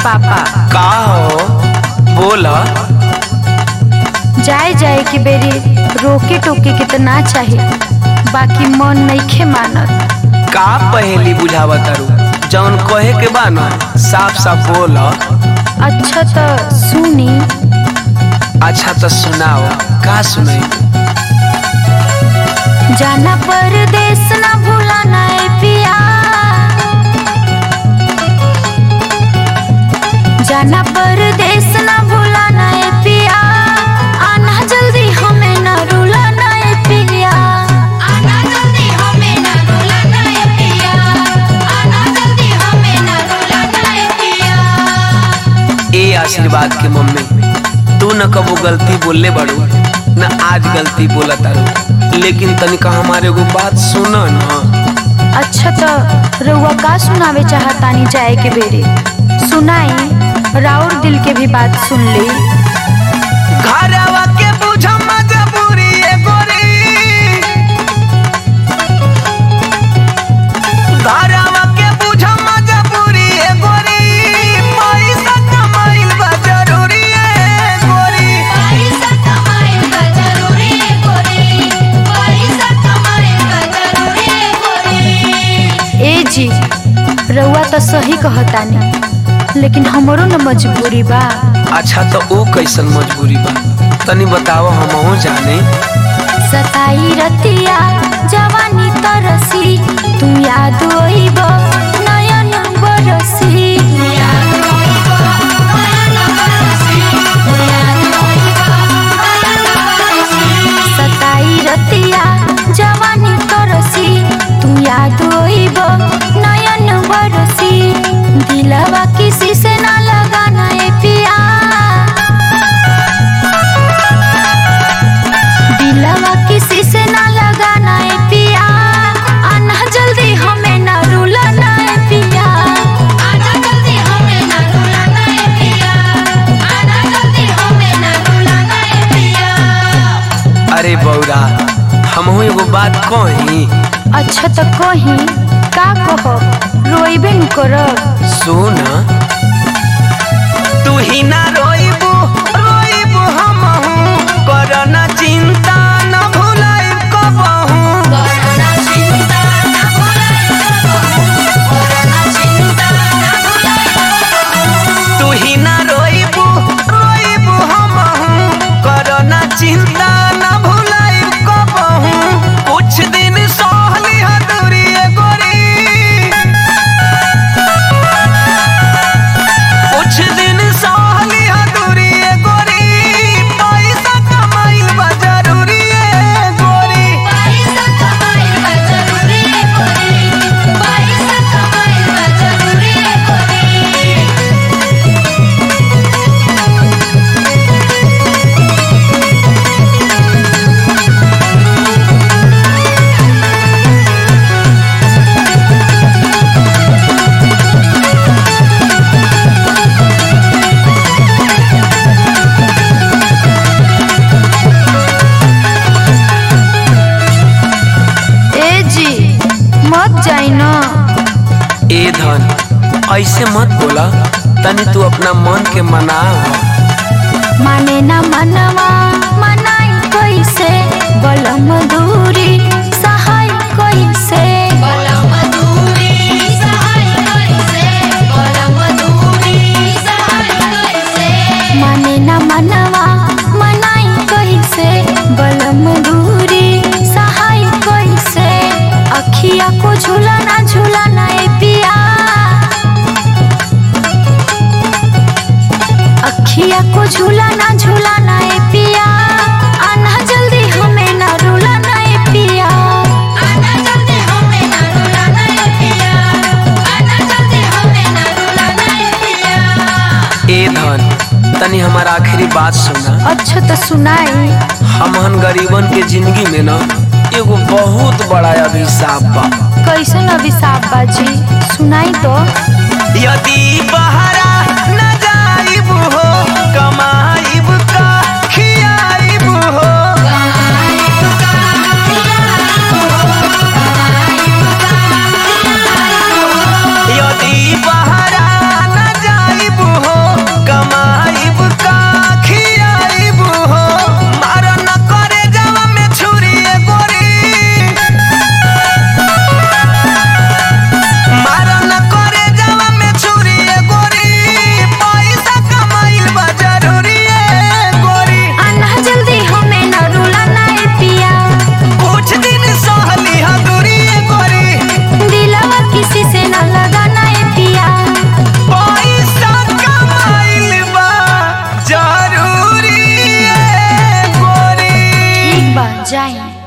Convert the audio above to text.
पापा का हो बोल जाए जाए के बेरी रोके टोके के त ना चाही बाकी मन नइखे मानत का पहेली बुझावा तारू जौन कहे के बा न साफ साफ बोल अच्छा त सुनी अच्छा तो सुनाओ का सुनाई जाना परदेस ना भूलाना ए पिया जाना परदेस ना भूलाना ए पिया आना जल्दी हमें ना रुलाना ए पिया आना जल्दी हमें ना रुलाना है पिया आना जल्दी हमें ना रुलाना है पिया ए आशीर्वाद के मम्मी तू न कबो गलती बोलले बड़ू न आज गलती बोला तारू लेकिन तनिका हमारे एगो बात सुन न अच्छा तो रउआ का सुनावे चाहतानी जाए के बेरे सुनाई राउर दिल के भी बात सुन ली घरवा के बुझ मजबूरी ए गोरी घरवा के बुझ मजबूरी ए गोरी पैसा कमाइल बा जरूरी ए गोरी पैसा कमाए का जरूरी है गोरी पैसा कमाए का जरूरी है गोरी ए जी रउआ तो सही कहतानी लेकिन हमरो न मजबूरी बा अच्छा तो ओ कैसन मजबूरी बा तनी बताओ हमहू जाने सताई रतिया जवानी तरसी तू याद ओइब नयन बरसी सताई रतिया जवानी तरसी तू याद ओइब नयन बरसी दिलवा किसी से ना लगाना ए पिया दिलवा किसी से ना लगाना है पिया आना जल्दी हमें ना रुलाना है पिया आना जल्दी हमें ना रुलाना है पिया आना जल्दी हमें ना रुलाना है पिया अरे बौरा हमहू एगो बात कही अच्छा तो कहीं का कहो रोइबे न करब सुन तू ही ना रोइबू रोइबू हमहू करना चिंता न भुलाई कबहू कोरोना चिंता ना भुलाए कोरोना चिंता ना भुलाए तू ही ना रोइबू रोइबू हमहू करना चिंता न भुलाई कबहू कुछ दिन सहली हदुरी ए गोरी कुछ दिन सहली हदुरी ए गोरी पैसा कमाइल बा जरूरी ए गोरी पैसा कमाए का जरूरी है गोरी पैसा कमाए का जरूरी है गोरी ए जी मत जाई न ए धन ऐसे मत बोला तनी तू अपना मन के मना माने ना मनवा मनाई कैसे बलम दूरी सहाय कैसे बोला मधुरी सहाय कैसे बोला मधुरी सहाय कैसे माने ना मनवा मनाई कैसे बलम दूरी सहाय कैसे अखिया को झूलाना झूलाना ए पिया अखिया को झूलाना झूलाना ए पिया आना जल्दी हमें ना रुलाना ए पिया आना जल्दी हमें ना रुलाना है पिया आना जल्दी हमें ना रुलाना है पिया ए धन तनी हमारा आखिरी बात सुना अच्छा तो सुनाई हमहन गरीबन के जिंदगी में ना एगो बहुत बड़ा अभिशाप बा कैसन अभिशाप बाजी सुनाई तो यदि बहरा न जाइब हो कमाइब का खियाइब हो यदि बहरा न जाइब हो जाए